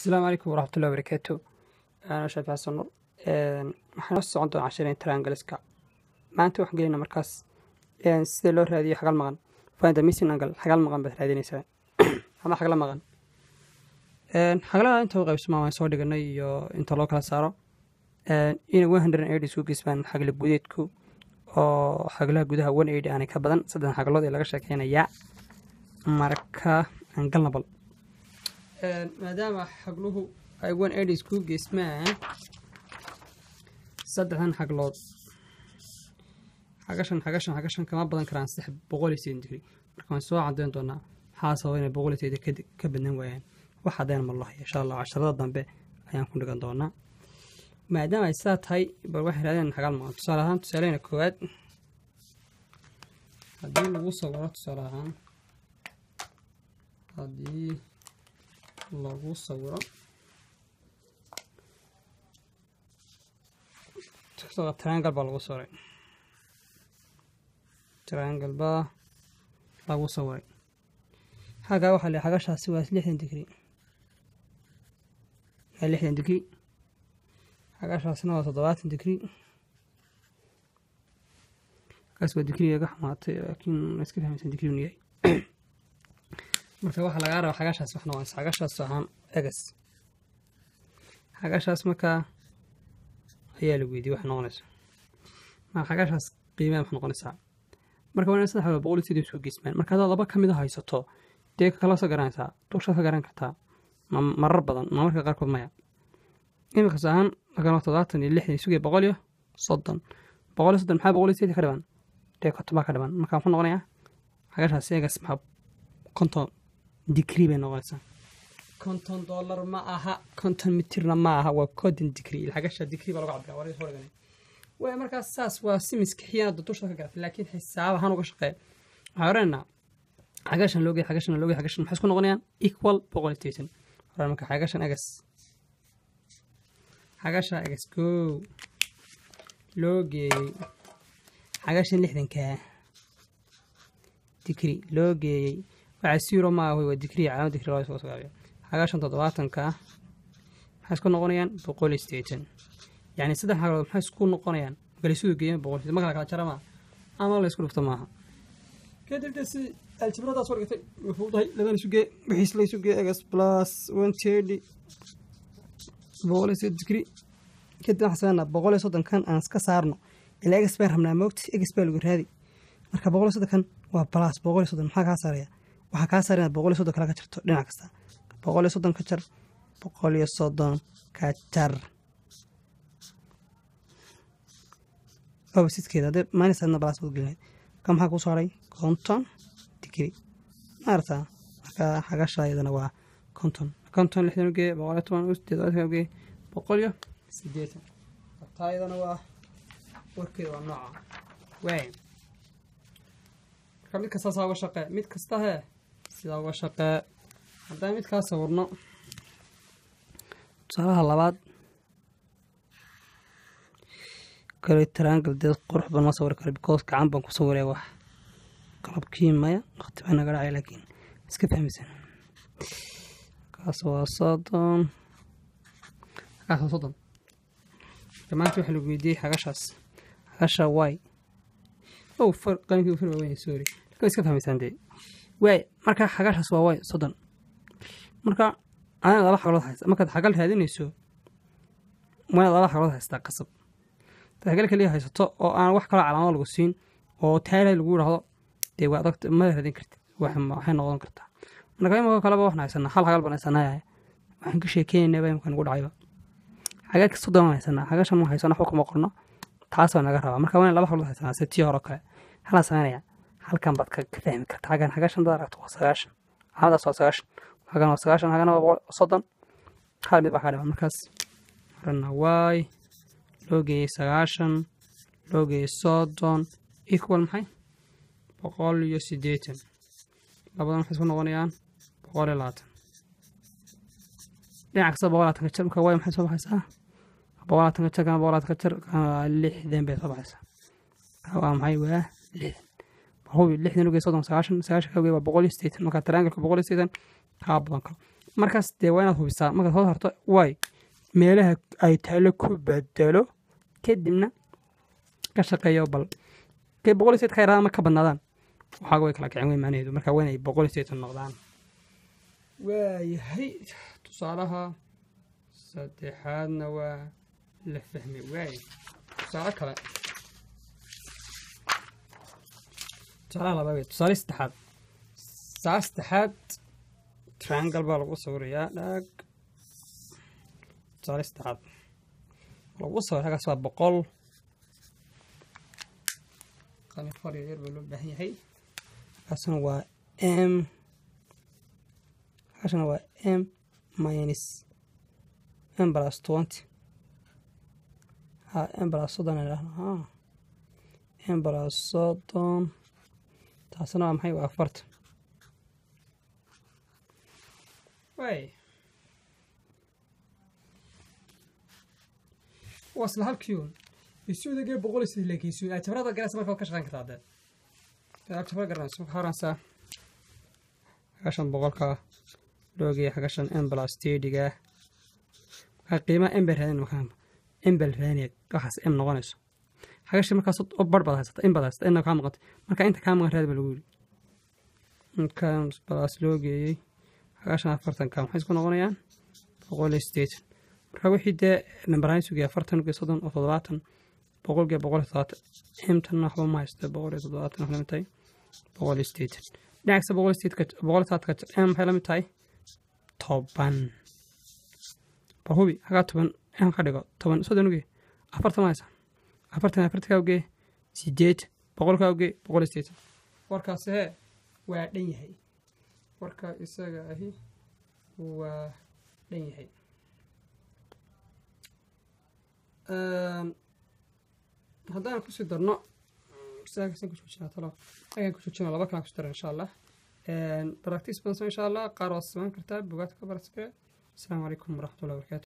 asalaamu calaykum waraxmatullahi wabarakaatu ana shaafi xasan nur waxaan noo socon doonaa cashareen triangleska maanta waxaan gelaynaa markaas sida loo raadiyo xagal maqan find the missing angle xagal maqan baad raadinaysaa ama xagla maqan xaglaha inta u qaybsamaa waan soo dhiganay iyo inta loo kala saaro ina one hundred and eighty isku geysmaan xagla gudeedku oo xaglaha gudaha one eighty aanay ka badan saddex xaglood ee laga sheekeynayaa marka aan galna bal maadaama xagluhu ay one eighty isku geysmaan saddexdan xaglood xagashan xagashan xagashan kama badan karaan saddex boqol iyo sideetan digri marka waan soo cadeyn doonaa maxaa sababa inay boqol iyo sideetan ka badnan waayaan wax cadeen ma lahayo insha allah casharada dambe ayaan ku dhigan doonaa maadaama ay sidaa tahay bal waxay raadeen xagal maqan tusaale ahaan tusaaleyna koowaad haddii lagu sawiro tusaale ahaan haddii lagu sawiro triangle baa lagu sawiray triangle baa lagu sawiray xaggaa waxaa le xagashaasi waa lixdan digri waa lixdan digri xagashaasina waa toddobaatan digri kaas waa digriga ga xumaatay laakiin iska fahmaysan digri unu yahay marka waxaa lagaa raba xagashaas wax noqonaysa xagashaas ahaan egas xagashaas markaa ayaa la weydiye wax noqonaysa marka xagashaas qiimeed wax noqonaysaa marka waa ina saddex wala boqol iyo sidii soo geysmaan marka haddaad laba ka mid a haysato dee kala soo garanaysaa dushaad ka garan kartaa ma marar badan ma marka qaarkood maya iminkas ahaan markaan toddobaatan iyo lixdan sugaya boqol iyo soddon boqol iyo soddon maxaa boqol iyo sideetan ka dhiban dee konton baa ka dhiban marka muxuu noqonayaa xagashaas egas maxaa konton digri bay noqonaysaa konton dollar ma aha konton mitirna ma aha waa konton digri xagasha digri baa lagu cabira waa soo dhiganay waay markaas saas waa si miskixiyaanada dusha ka garatay laakiin xisaab ahaan uga shaqeeya waxaa oranayna xagashan loo geey xagashan loo geey xagashan maxay isku noqonayaan equal boqol iyo sideetan oran marka xagashan egas xagasha egas koo loo geeyey xagashan lixdankaa digri loo geeyey waxaa siro ma ah waa digri calaamad digri loo soo sogaabiyo xagashan toddobaatanka maxay isku noqonayaan boqol iyo sideetan yacni saddex xaglood maxay isku noqonayaan galisudu geeyeen boqol sideetan marka la kala jara maaha ama la isku dhufto maaha kadib de si aljibradaas soo dhigtay wuxuu dahay laban isu gee wixiis la isu gee egas plus one thirty boqol iyo sideed digri kadib waxaan sameynaa boqol iyo soddonkan aan iska saarno ilaa egas baan rabnaa moogta egas baa lagu raadi marka boqol iyo soddonkan waa plus boqol iyo soddon maxaa kaa saaraya waxaa kaa saar inaad boqol iyo soddon kale ka jarto dhinac kasta boqol iyo soddon ka jar boqol iyo soddon ka jar obasidkeeda hadee maanisadna balaas baad gelinayd ka maxaa kuu saaray konton digri maarata marka xagasha iyadana waa konton konton lixdan ugee boqol iyo toban sideed ugee boqol iyo sideetan taa iyadana waa warkeeda waa nooca waay marka mid kasta saa uga shaqee mid kasta hee sidaa uga shaqee haddaan mid kaa sawirno tusaalaha labaad kale triangle dee qurux baan ma sawiri karo because gacan baan ku sawiraya wax qalabkii maya waqti baa naga dhacay laakiin iska fahmaysan kaas waa soddon kaas waa soddon maanta waxaa lagu weydiiyey xagashaas xagasha y oh far qalinkii far waaweyn sorry laakiin iska fahmaysaan dee waay marka xagashaas waa y soddon marka adina laba xaglood haysta markaad xagal raadinayso waa laba xaglood haystaa qasab xagal kaliya haysato oo aan wax kaloo calaamado lagu siin oo taala lagu yidhaahdo dee waa adag ma raadin kartid waxay noqon kartaa marka imika kaleba waxaan haysanaa hal xagal baan haysanaa waxaan ka sheekeynayna imika nagu dhacayba xagalka soddon baan haysanaa xagashan ma haysano waxba kuma qorno taas baa naga rabaa marka waa in laba xaglood haysanaa si tii hore kale halaa sameynaya halkan baad ka fahmi karta xagan xagashan dad aragto waa sagaashan calaamadaas waa sagaashan xagan waa sagaashan xagana waa soddon hal mid baa kaa dhiman markaas orana waay loo geeyey sagaashan loo geeyey soddon equal maxay boqol iyo siddeetan labadan waxay isku noqonayaan boqol iyo labaatan dhinac kasta boqol labaatan ka jar marka waay maxay soo baxaysaa boqol labaatan ka jar kana boqol labaatan ka jar kana lixdan bay soo baxaysaa waa maxay waa lixdan hubi lixdan ugeey soddon sagaashan sagaashan ka ugeey waa boqol iyo siddeetan marka triangalka boqol iyo siddeetan kaa badan karo markaas dee waa inaad hubisaa markaad hoos harto way meelaha ay taalo ku bedelo kadibna ka shaqeeyo bal kay boqol iyo sideed ka yaraadaan ma ka badnaadaan waxaaga way kala kicin wey macnaheedu marka waa inay boqol iyo sideetan noqdaan waayahay tusaalaha saddexaadna waa la fahmay waay tusaale kale tusaalaha labaad wey tusaale saddexaad tusaale saddexaad triangle baa lagu sawirayaa dhaag tusaale saddexaad lagu sawir halkaas waa boqol qalin far yar baa loo baahan yahay halkaasna waa m halkaasna waa m minus m plus twenty ha m plus soddon ay dhahno ha m plus soddon taasna waa maxay waa afartan way waa isla halkiiun isuudagee boqol iyo sidii laakiin isuud jabrada garanaysa marka waad ka shaqeyn kartaa dee jabra garanaysa waxaa oranaysaa hagashan boqolka loogeya hagashan m plus tediga markaa qiimaha m bay raadin makaa m bal raadinaya waxaas m noqonayso hagashan markaas oo bar baad haysata in baad haysata inna kaa maqantay marka inta kaa maqan raadi ba lagu yiri markaa plus loo geeyey hagashan afartanka maxay isku noqonayaan boqol iyo sideetan marka wixii dee nambaraan sugaya afartan iyo soddon oo toddobaatan boqolkiiba boqol iyo toddobaatan imtan waxba ma haysta boqol iyo toddobaatan waxay lamid tahay boqol iyo sideetan dhinacasta boqol iyo sideedka boqol iyo toddobaadka m maxay lamid tahay toban bal hubi hagaa toban m ka dhigo toban soddon uge afartan ma haysa afartan afartan kaa uge sideed boqol kaa uge boqol iyo sideetan warkaasi hee waa dhan yahay warka isaga ahi waa dhan yahay haddaan kusii darno saakasan ku joojinaa talo agaan ku joojina laba kalaan kusi dara insha allah practice badan insha allah qaar waad samayn kartaa bugaadka ka baraskare asalaamu calaykum waraxmatullahi wabarakatu